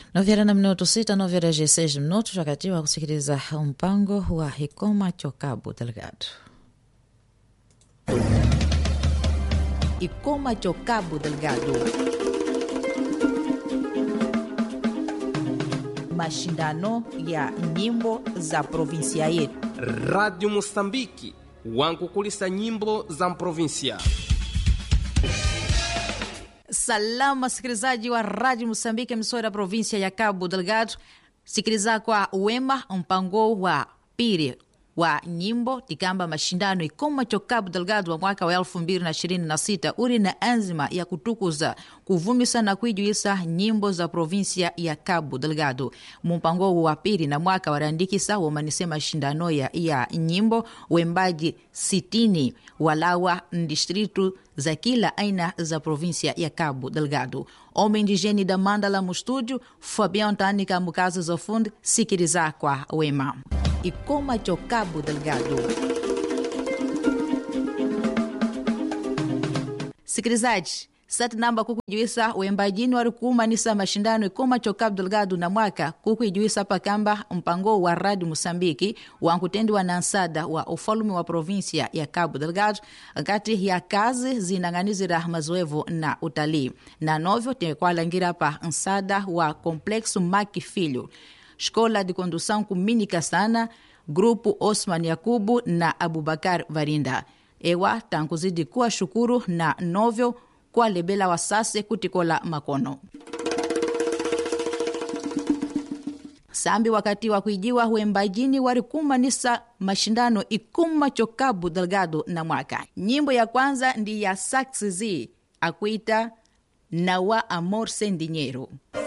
novera na minuto sita novera g seis minutos wakati wa kusikiliza mpango wa hikoma chokabu delgado ikoma chokabu delgado mashindano ya nyimbo za provinsia yetu Radio Mosambiki wankukulisa nyimbo za mprovinsia. Salama sikilizaji wa Radio Mosambiki, msora provinsia ya Cabo Delgado, sikiliza kwa wema mpango wa pili wa nyimbo tikamba mashindano ikoma cho Cabo Delgado wa mwaka wa elfu mbili na ishirini na sita uri na anzima ya kutukuza kuvumisa na kuijuisa nyimbo za provinsia ya Cabo Delgado. Mumpango wa pili na mwaka warandikisa womanise mashindano ya, ya nyimbo wembaji sitini walawa ndistritu za kila aina za provinsia ya Cabo Delgado. Homem indigene da Mandala mu estúdio, Fabião Tânica Mucaso za fundo, sikiliza kwa wema ikoma cho Cabo Delgado. Sikilizaji, sati namba kukujuisa wembajini wari kuumanisa mashindano ikoma cho Cabo Delgado na mwaka kukuijuisa pakamba mpango wa Radio Mosambiki wankutendiwa na nsada wa ufalume wa provinsia ya Cabo Delgado nkati ya kazi zinang'anizira mazoevu na utalii na novyo tekwalangira pa nsada wa Complexo Maki Filho Escola de Condução Kumínica Sana, Grupo Osman Yakubu na Abubakar Varinda. Ewa tankuzidi kuwa shukuru na novyo kwa lebela wasase kutikola makono sambi wakati wa kuijiwa wembajini warikumanisa mashindano ikuma cho Cabo Delgado na mwaka. Nyimbo ya kwanza ndi ya Saxizi akuita Nawa Amor Sem Dinheiro.